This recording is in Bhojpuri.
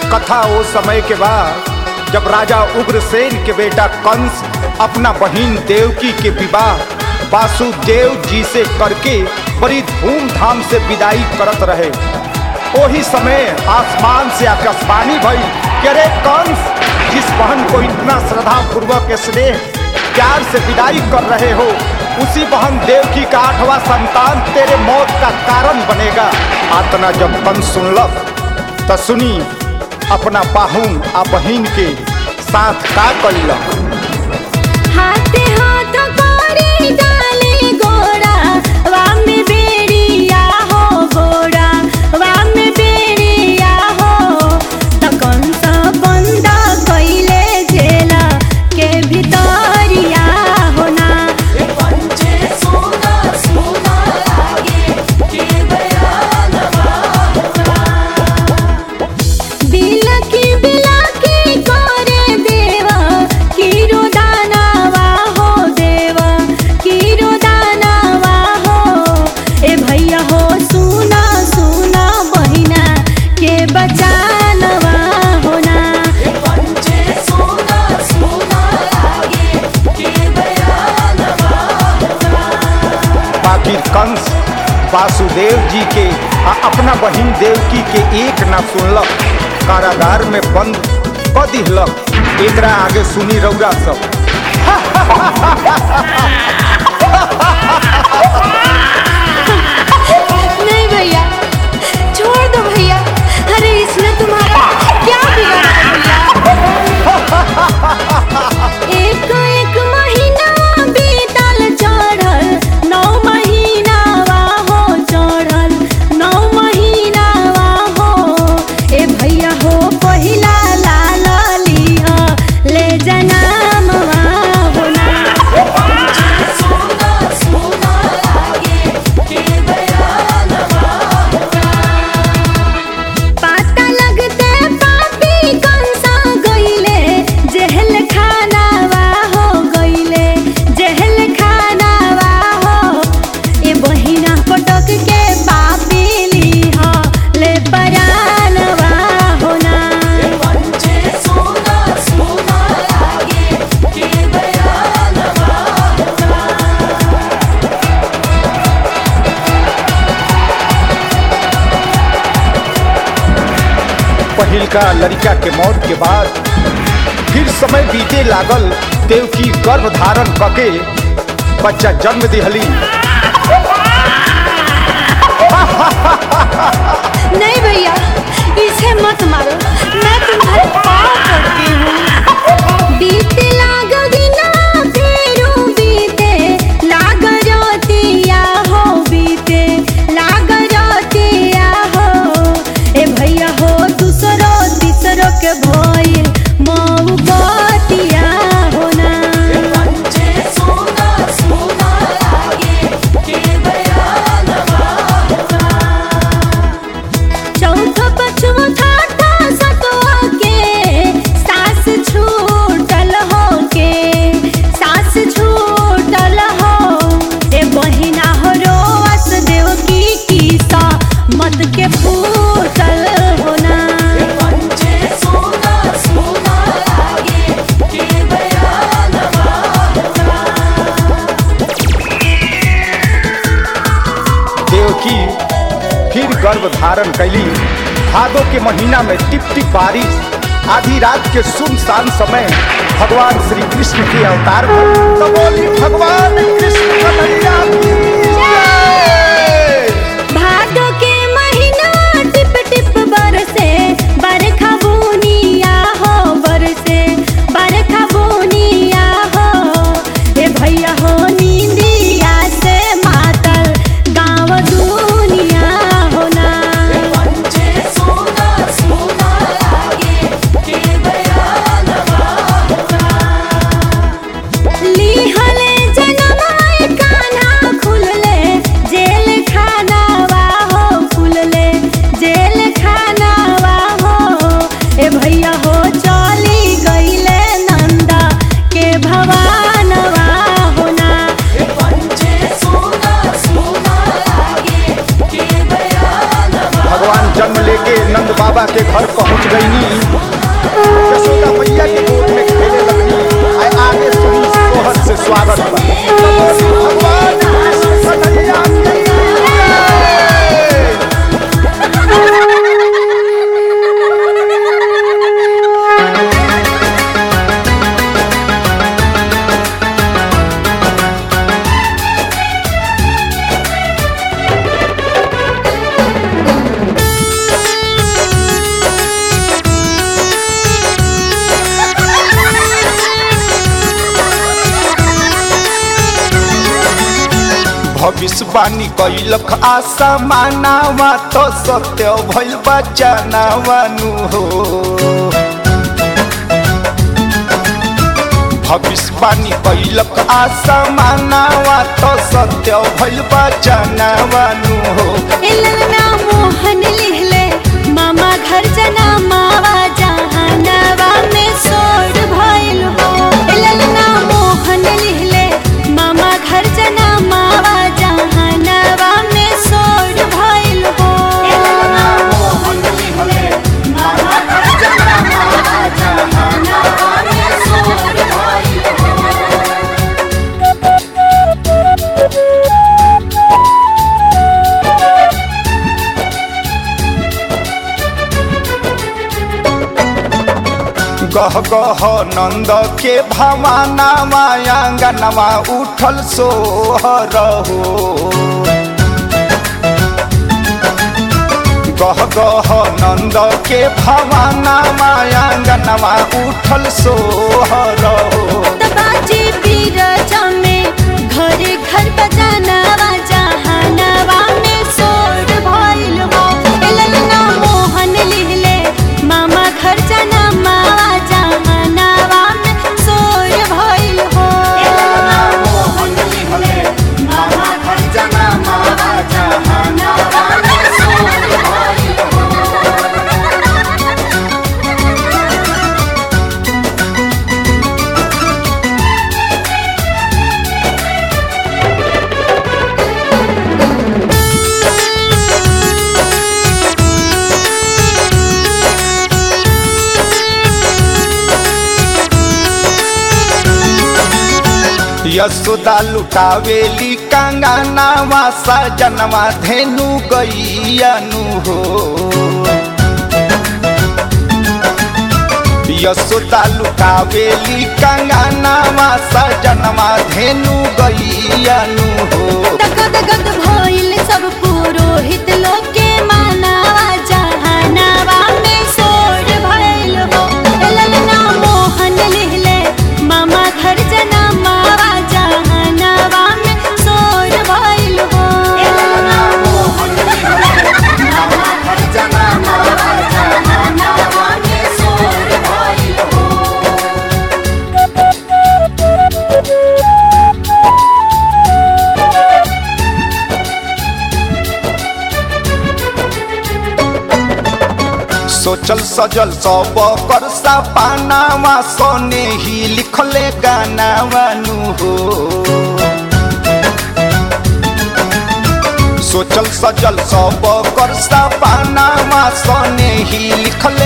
कथा वो समय के बाद जब राजा उग्रसेन के बेटा कंस अपना बहिन देवकी के विवाह वासुदेव जी से करके बड़ी धूमधाम से विदाई करत रहे वही समय आसमान से आकाशवाणी भई कि अरे कंस जिस बहन को इतना श्रद्धा पूर्वक स्नेह प्यार से विदाई कर रहे हो उसी बहन देवकी का आठवां संतान तेरे मौत का कारण बनेगा आतना जब कंस सुनलक तो सुनी अपना पाहुन आ बहिन के साथ का कैलक हाथे हाथ करे डाले गोरा वाम बेड़िया हो गोरा वाम बेड़िया हो त कंस बंद कइले जेला के भितरिया होना बिलकी बिलकी करे देवा किरो दानवा हो देवा किरो दानवा हो ए भैया हो सुना सुना बहिना के बचानवा होना बाकी कंस वासुदेव जी के आ अपना बहिन देवकी के एक ना सुनलक कारागार में बंद क दिहलक एकरा आगे सुनी रौरा सब नहीं भैया छोड़ दो भैया अरे इसने तुम्हारा क्या बिगाड़ा भैया एक एक महीना बीतल चढ़ल नौ महीना हो चढ़ल नौ महीना हो ए भैया हो पहिला लाल लिह ले जनामवा होना पाता लगते पापी कंसा गइले जेहल खानावा हो गइले जेहल खानावा हो ए बहिना पटक के पापी लीह ले परानवा होना पहिल का लड़का के मौत के बाद फिर समय बीते लागल देवकी गर्भ धारण कके बच्चा जन्म दिहली नहीं भैया इसे मत मारो मैं तुम्हारे पाँव पड़ती हूँ बीते लाग दिना फेरू बीते लाग रोतिया हो बीते लाग रोतिया हो ए भैया हो दूसरो तीसरो के भइल मऊ बतिया होना चौथा पछवा ठाठा सतवा के सास छूटल हो के सास छूटल हो ए बहिना हो रोस देव की कीसा मत के फूटल होना देवकी फिर गर्भ धारण कैली भादो के महीना में टिप टिप बारिश आधी रात के सुनसान समय भगवान श्री कृष्ण के अवतार भइल। तो बोली भगवान कृष्ण कन्हैया की जय। भादो के महीना टिप टिप बरसे बरखा बुनिया हो बरसे बरखा बुनिया हो ए भैया हो नींदिया से मातल गाँव दुनिया होना लिहले जनमाय कान्हा खुल नंद बाबा के घर पहुंच गईनी यशोदा मैया के गोद में खेले लगनी आय आगे सुनी सोहर से स्वागत बा भगवान कृष्ण कन्हैया की जय। भविष्यवाणी कैलक आशा मानावा तो सत्य भइल बचानावानु हो भविष्यवाणी कैलक आशा मानावा तो सत्य भइल बचानावानु हो इलना मोहन लिहले मामा घर जना मावा जहानवा में सोड भइल हो इलना मोहन लिहले मामा घर जना मावा जहानवा में सोड भइल हो इलना मोहन लिहले मामा घर जना मावा जहानवा में सोड भइल हो गह गह नंद के भवाना मायांगनवा उठल सोहर हो गह गह नंद के भवाना मायांगनवा उठल सोहर हो बाजी बीरजा में घर घर बजानवा जहानवा में सोड भइल हो एलना मोहन लिहले मामा घर जना मावा जहानवा में सोड भइल हो एलना मोहन लिहले मामा घर जना मावा जहानवा में सोड भइल हो यशोदा लुटावेली कंगनावा सजनवा धेनु गैयानु हो यशोदा लुटावेली कंगनावा सजनवा धेनु गैयानु हो दगद गद भइल सब पुरोहित लोग के मानावा जहानावा में सोड भइल हो ललना मोहन लिहले मामा घर जना मावा जहानावा में सोड भइल हो ललना मोहन लिहले मामा घर जना मावा जहानावा में सोड भइल हो सोचल सजल सब कर सपानावा सोने ही लिखले गानावानु हो सोचल सजल सब कर सपानावा सोने ही लिखल